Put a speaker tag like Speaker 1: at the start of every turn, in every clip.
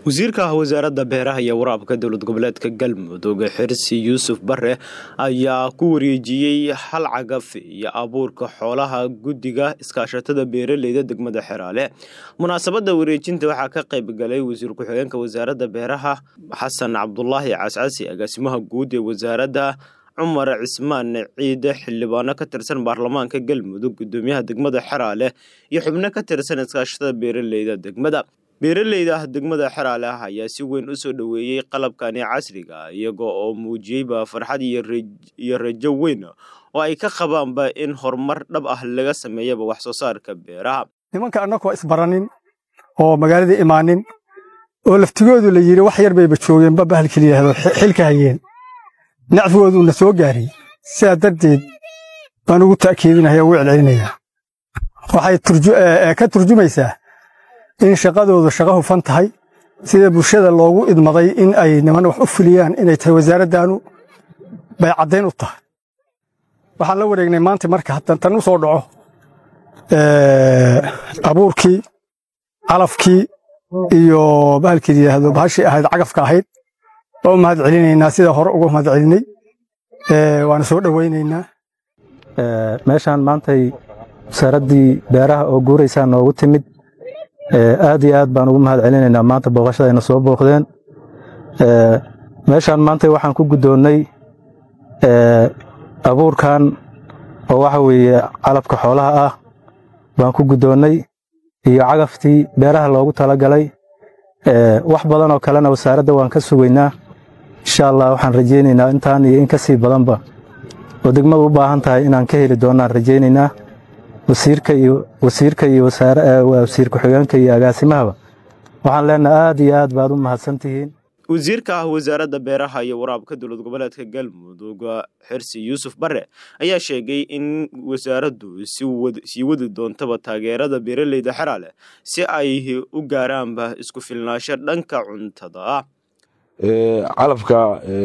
Speaker 1: wasiirka wasaaradda beeraha iyo waraabka dowlad goboleedka galmudug xirsi yuusuf bare ayaa ku wareejiyey hal cagaf iyo abuurka xoolaha guddiga iskaashatada beeraleyda degmada xeraale munaasabadda wareejinta waxaa ka qayb galay wasiir ku-xigeenka wasaaradda beeraha xasan cabdulaahi cascasi agaasimaha guud ee wasaaradda cumar cismaan ciide xildhibaano ka tirsan baarlamaanka galmudug gudoomiyaha degmada xeraale iyo xubno ka tirsan iskaashatada beeraleyda degmada beeraleyda degmada xeraale ah ayaa si weyn u soo dhoweeyey qalabkani casriga iyaga oo muujiyeyba farxad iyo rajo weyn oo ay ka qabaanba in horumar dhab ah laga sameeyaba wax soo saarka beeraha
Speaker 2: nimanka annagoo isbaranin oo magaaladii imaanin oo laftigoodu la yidhi wax yar bayba joogeenba bahalkii layidhahdo xilka hayeen nacfigooduuna soo gaariyey sidaa darteed baan ugu ta'kiidinaya ugu celcelinayaa waxay ka turjumaysaa in shaqadoodu shaqo hufan tahay sida bulshada loogu idmaday in ay niman wax u fuliyaan inay tahay wasaaraddaanu bay caddayn u tahay waxaan la wareegnay maanta marka haddan tan u soo dhaco abuurkii calafkii iyo bahalkii yidhaahdo bahashii ahayd cagafka ahayd waa u mahad celinaynaa sida hore uga mahad celinay waana soo dhowaynaynaa
Speaker 3: meeshaan maantay wasaaraddii beeraha oo guuraysaa noogu timid aad iyo aad baan ugu mahad celinaynaa maanta booqashadayna soo booqdeen meeshaan maanta waxaan ku guddoonnay abuurkan oo waxa weeye calabka xoolaha ah baan ku guddoonnay iyo cagaftii beeraha loogu talagalay wax badan oo kalena wasaaradda waan ka sugaynaa insha allah waxaan rajaynaynaa intaan iyo in ka sii badanba oo degmadu u baahan tahay inaan ka heli doonnaan rajaynaynaa wasiirka iyo wasiirka iyo wasiir ku-xigeenka iyo agaasimahaba waxaan leenahay aad iyo aad baad u mahadsan tihiin
Speaker 1: wasiirka ah wasaaradda beeraha iyo waraabka dowlad goboleedka galmudug xirsi yuusuf bare ayaa sheegay in wasaaraddu sii wadi doontaba taageerada beeraleyda xeraale si ay u gaaraanba isku filnaasho dhanka cuntada
Speaker 4: calafka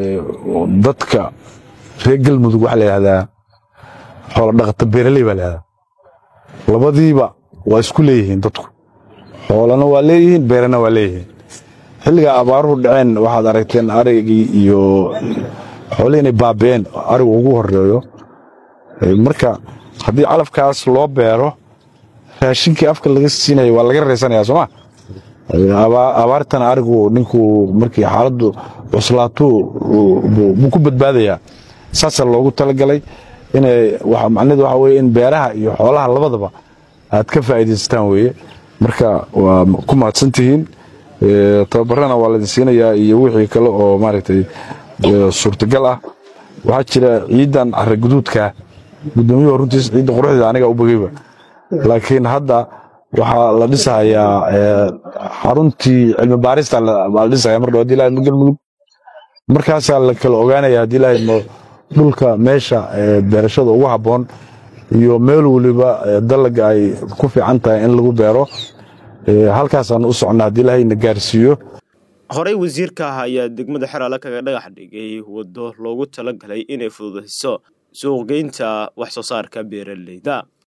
Speaker 4: dadka reer galmudug waxaa layihahdaa xoola dhaqata beeraley baa layihahdaa labadiiba waa isku leeyihiin dadku xoolana waa leeyihiin beerana waa leeyihiin xilligaa abaaruhu dhaceen waxaad aragteen arigii iyo xoolihii inay baabi'een arigu ugu horeeyo marka haddii calafkaas loo beero raashinkii afka laga siinaya waa laga raysanaya sooma abaartana arigu ninkuu markii xaaladdu cuslaatuu buu ku badbaadayaa saasaa loogu talagalay macnaheedu waxa weye in beeraha iyo xoolaha labadaba aad ka faa'iidaysataan weeye marka waa ku mahadsan tihiin tababarana waa laydin siinayaa iyo wixii kale oo maaragtay suurtagal ah waxaa jira ciidan carra guduudka gudoomiyuhu runtiis ciidda quruxdeeda aniga u bogeyba laakiin hadda waxaa la dhisahayaa xaruntii cilmi baarista baa la dhisaya mar dhow hadii lahayd galmudug markaasaa la kala ogaanaya haddii lahayd dhulka meesha beerashada ugu habboon iyo meel weliba dalaga ay ku fiican tahay in lagu beero halkaasaan u socnaa haddii lahayna gaarsiiyo
Speaker 1: horey wasiirka ah ayaa degmada xeraale kaga dhagax dhigay waddo loogu talagalay inay fududayso suuqgeynta wax soo saarka beeraleyda